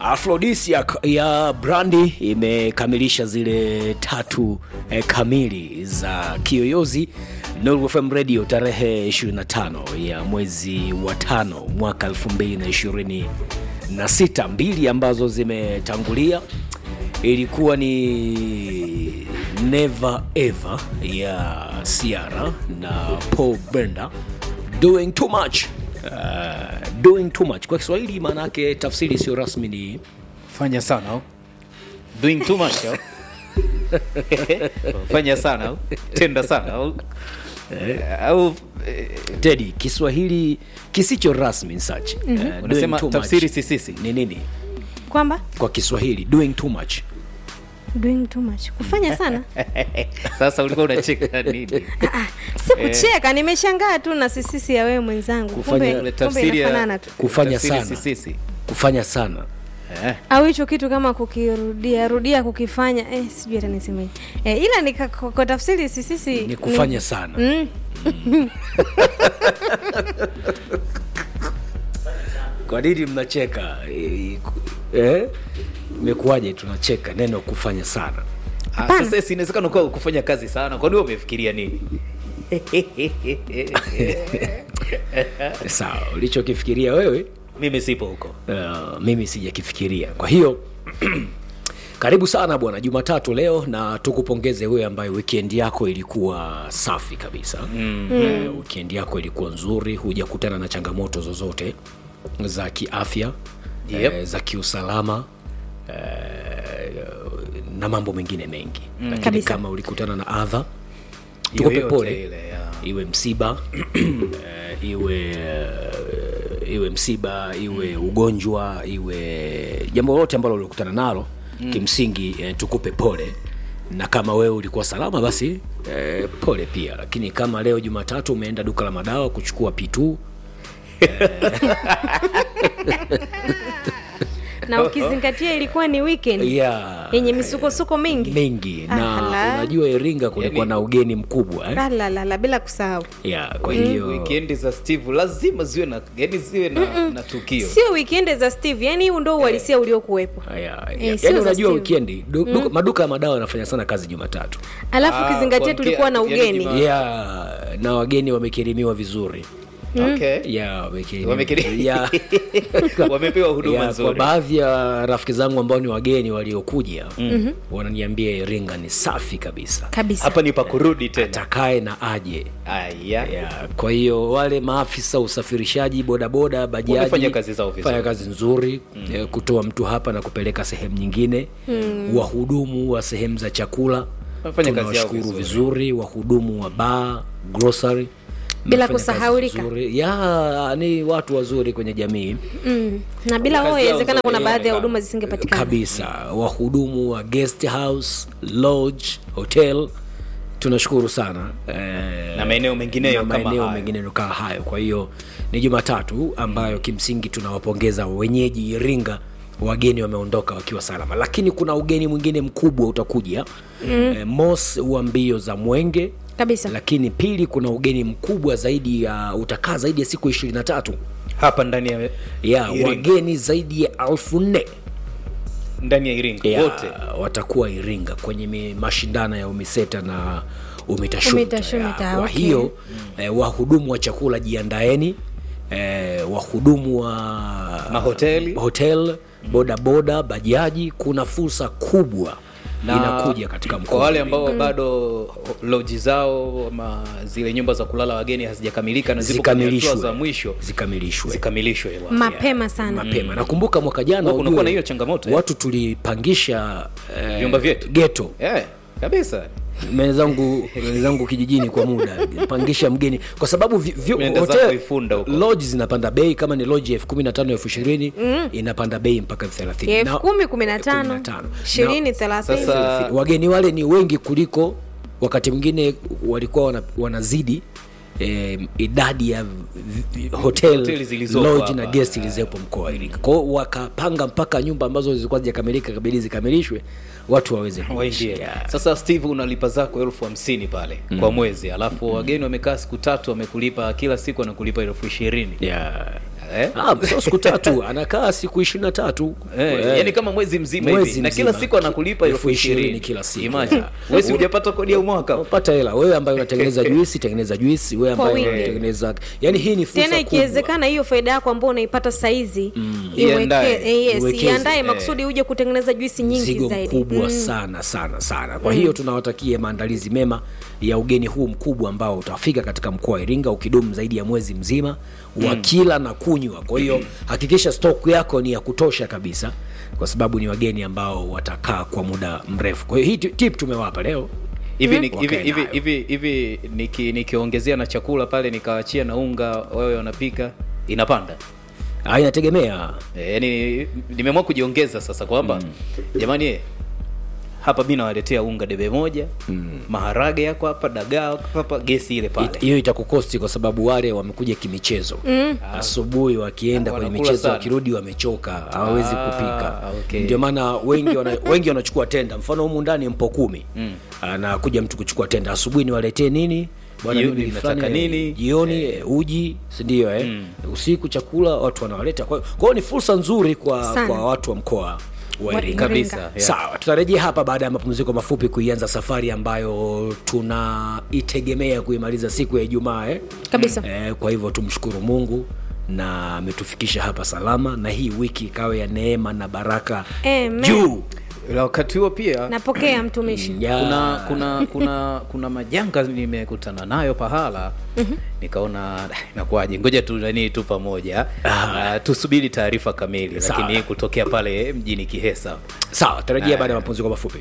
Aphrodisiac ya Brandi imekamilisha zile tatu eh, kamili za Kiyoyozi Nuru FM Radio tarehe 25 ya mwezi wa tano mwaka 2026. Mbili ambazo zimetangulia ilikuwa ni Never Ever ya Ciara na Paul Brenda doing too much. Uh, doing too much kwa Kiswahili maana yake tafsiri sio rasmi ni fanya sana au? doing too much au? fanya sana au? tenda sana au? au eh, Teddy, Kiswahili kisicho rasmi such. Uh, doing unasema too much tafsiri sisisi ni nini kwamba kwa Kiswahili? Doing too much. doing too much kufanya sana sasa ulikuwa unacheka nini si kucheka nimeshangaa tu na sisisi ya wewe mwenzangu Kufanya- kumbe, Ile kumbe tafsiri ya- inafanana tu Kufanya tafsiri sana. sisisi Kufanya sana. eh. au hicho kitu kama kukirudia rudia kukifanya eh, sijui hata niseme eh, ila ni ka- kwa kwa tafsiri sisisi Ni kufanya sana. mm, Kwa nini mnacheka? Eh, Eh? Imekuwaje tunacheka neno kufanya sana? Ah, Hapana. sasa si inawezekana ukawa kufanya kazi sana kwani wewe umefikiria nini Sawa, ulichokifikiria wewe mimi sipo huko uh, mimi sijakifikiria. Kwa hiyo karibu sana bwana, Jumatatu leo, na tukupongeze wewe ambaye weekend yako ilikuwa safi kabisa mm. uh, weekend yako ilikuwa nzuri, hujakutana na changamoto zozote za kiafya Yep. eh, za kiusalama eh, na mambo mengine mengi mm. lakini Kabisa. kama ulikutana na adha tukupe Yoyote pole ile, ya. iwe msiba eh, iwe eh, iwe msiba iwe ugonjwa iwe jambo lolote ambalo ulikutana nalo mm. kimsingi eh, tukupe pole na kama wewe ulikuwa salama basi eh, pole pia lakini kama leo jumatatu umeenda duka la madawa kuchukua pitu na ukizingatia ilikuwa ni weekend yeah, yenye misukosuko mingi mingi na Ala. unajua iringa kulikuwa Yani- na ugeni mkubwa eh? La, la, la, la, bila kusahau yeah, kwa hiyo wikendi za steve lazima ziwe na yani ziwe na, na tukio sio weekend za steve yani huu ndo uhalisia uliokuwepo Aya, Eh, ya- sio yaani za unajua Steve. wikendi du, duka- maduka ya madawa yanafanya sana kazi jumatatu alafu Ah, ukizingatia kuamkia- tulikuwa na yani ugeni Juma- yeah, na wageni wamekirimiwa vizuri okay. yeah, wamekirimiwa Wamekiri- vizuri. yeah. wamepewa huduma yeah, kwa nzuri baadhi ya rafiki zangu ambao ni wageni waliokuja mm-hmm. wananiambia iringa ni safi kabisa kabisa hapa ni pa kurudi tena atakae na aje aya yeah. kwa hiyo wale maafisa usafirishaji bodaboda bajaji Wamefanya kazi zao vizuri. fanya kazi nzuri mm. eh, kutoa mtu hapa na kupeleka sehemu nyingine mm. wahudumu wa sehemu za chakula Wamefanya kazi yao tunawashukuru vizuri. vizuri wahudumu wa baa grocery Bila Mmefanya kazi kusahaulika. nzuri. ya ni watu wazuri kwenye jamii mm. na bila Kazi wao yao inawezekana kuna nzuri, baadhi ya inaonekana. huduma zisingepatikana kabisa wahudumu wa guest house lodge hotel tunashukuru sana eh, Na maeneo mengineyo na kama maeneo hayo. mengineyo kama hayo kwa hiyo ni jumatatu ambayo kimsingi tunawapongeza wenyeji iringa wageni wameondoka wakiwa salama lakini kuna ugeni mwingine mkubwa utakuja mm. eh, mos wa mbio za mwenge kabisa lakini pili kuna ugeni mkubwa zaidi ya utakaa zaidi ya siku ishirini na tatu hapa ndani ya ya Iringa. wageni zaidi ya elfu nne ndani ya iringa ya, wote watakuwa Iringa kwenye mi- mashindano ya UMISETA na UMITASHUMTA. UMITASHUMTA, Ya, Kwa okay. hiyo eh, wahudumu wa chakula jiandaeni, eh, wahudumu wa Mahoteli. hotel, bodaboda, bajaji, kuna fursa kubwa Na inakuja katika mkoa kwa wale wa Iringa. ambao bado loji zao ama zile nyumba za kulala wageni hazijakamilika na zipo kwenye hatua zikamilishwe za mwisho zikamilishwe zikamilishwe bwana. mapema sana mapema nakumbuka mwaka jana Huwa kunakuwa ujue, na hiyo changamoto, eh? watu tulipangisha eh, Vyumba vyetu. geto Eh, kabisa wenzangu wenzangu kijijini kwa muda pangisha mgeni kwa sababu vi- vi- Unaenda hotel- zako Ifunda huko. lodge zinapanda bei kama ni lodge elfu kumi na tano elfu ishirini inapanda bei mpaka elfu thelathini elfu Na- kumi kumi na tano kumi na tano. ishirini Na- thelathini Sasa- wageni wale ni wengi kuliko wakati mwingine walikuwa wana, wanazidi eh, idadi ya vi- vi- hotel Hoteli zilizopo lodge hapa. na guest zilizopo mkoa wa Iringa. Kwa hiyo wakapanga mpaka nyumba ambazo zilikuwa zijakamilika kabidi zikamilishwe watu waweze kuishi. waingie Yeah. sasa steve unalipa zako elfu hamsini pale mm. kwa mwezi alafu wageni wamekaa siku tatu wamekulipa kila siku anakulipa elfu ishirini Yeah. Eh? Ah, sio siku tatu anakaa siku ishirini na tatu Eh, yani kama mwezi mzima Mwezi hivi na kila mzima. siku anakulipa elfu Elfu ishirini ishirini kila siku. Imagine. wewe si hujapata kodi ya mwaka pata hela wewe ambaye unatengeneza juisi tengeneza juisi wewe Kwa ambaye wingi. unatengeneza yani hii ni fursa tena kubwa. ikiwezekana hiyo faida yako ambayo unaipata saizi Iandae. iweke- eh, yes, Iwekeze. iandae Eh. makusudi uje kutengeneza juisi nyingi mzigo zaidi mkubwa sana sana sana kwa hiyo tunawatakia maandalizi mema ya ugeni huu mkubwa ambao utafika katika mkoa wa iringa ukidumu zaidi ya mwezi mzima wa kila na kunywa kwa hiyo hakikisha stok yako ni ya kutosha kabisa kwa sababu ni wageni ambao watakaa kwa muda mrefu kwa hiyo hii tip tumewapa leo hivi ni- hivi Wakae hivi nayo. hivi hivi niki- nikiongezea na chakula pale nikaachia na unga wewe wanapika inapanda Ah, inategemea e, yani nimeamua kujiongeza sasa kwamba jamani eh, hapa mi nawaletea unga debe moja maharage yako hapa dagaa yako hapa gesi ile pale It- hiyo itakukosti kwa sababu wale wamekuja kimichezo mm. asubuhi wakienda Ah, kwenye wanakula michezo sana. wakirudi wamechoka hawawezi Ah, kupika okay. ndio maana wengi wana, wengi wanachukua tenda mfano humu ndani mpo kumi mm. anakuja mtu kuchukua tenda asubuhi niwaletee nini Bwana, Jioni mimi nataka fulani, eh, nini? jioni eh, uji sindio eh? usiku chakula watu wanawaleta kwa kwa hiyo ni fursa nzuri kwa, Sana. kwa watu wa mkoa wa Wa Iringa kabisa Iringa. yeah. sawa tutarejea hapa baada ya mapumziko mafupi kuianza safari ambayo tunaitegemea kuimaliza siku ya ijumaa eh? kabisa eh, kwa hivyo tumshukuru mungu na ametufikisha hapa salama na hii wiki ikawe ya neema na baraka Amen. juu Ila wakati huo pia napokea mtumishi Ya. kuna kuna kuna kuna majanga nimekutana nayo pahala nikaona "Ah, inakuwaje ngoja tu nani tu pamoja uh, tusubiri taarifa kamili Sawa. lakini kutokea pale mjini kihesa sawa tarajia baada ya mapumziko mafupi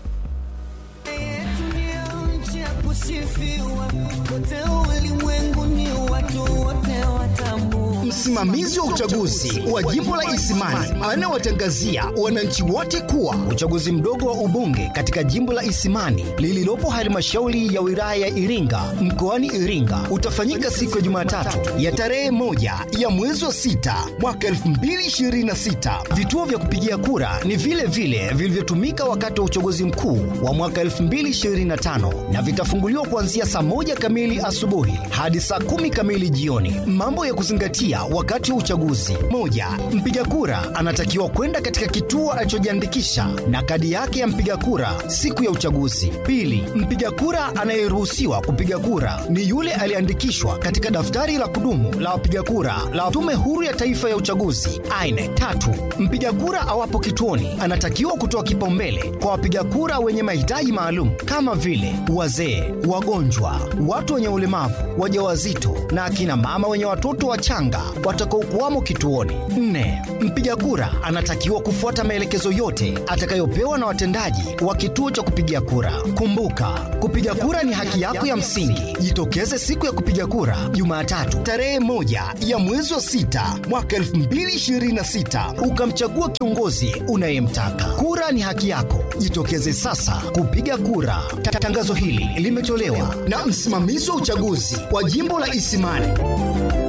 nchi ya kusifiwa kote ulimwenguni, watu wote watambua. Msimamizi wa uchaguzi wa jimbo la Isimani anawatangazia wananchi wote kuwa uchaguzi mdogo wa ubunge katika jimbo la Isimani lililopo halmashauri ya wilaya ya Iringa mkoani Iringa utafanyika siku ya Jumatatu ya tarehe moja ya mwezi wa sita mwaka 2026. Vituo vya kupigia kura ni vile vile vilivyotumika wakati wa uchaguzi mkuu wa mwaka 2025 na vitafunguliwa kuanzia saa moja kamili asubuhi hadi saa kumi kamili jioni. Mambo ya kuzingatia wakati wa uchaguzi: moja, mpiga kura anatakiwa kwenda katika kituo alichojiandikisha na kadi yake ya mpiga kura siku ya uchaguzi. Pili, mpiga kura anayeruhusiwa kupiga kura ni yule aliyeandikishwa katika daftari la kudumu la wapiga kura la Tume Huru ya Taifa ya Uchaguzi aine Tatu, mpiga kura awapo kituoni anatakiwa kutoa kipaumbele kwa wapiga kura wenye mahitaji maalum kama vile wazee, wagonjwa, watu wenye ulemavu, wajawazito na akina mama wenye watoto wachanga watakaokuwamo kituoni. Nne, mpiga kura anatakiwa kufuata maelekezo yote atakayopewa na watendaji wa kituo cha kupigia kura. Kumbuka, kupiga kura ni haki yako ya msingi. Jitokeze siku ya kupiga kura Jumatatu tarehe moja ya mwezi wa sita mwaka 2026 ukamchagua kiongozi unayemtaka. Kura ni haki yako, jitokeze sasa kupiga kura. Ta- Tangazo hili limetolewa na msimamizi wa uchaguzi wa jimbo la Isimani.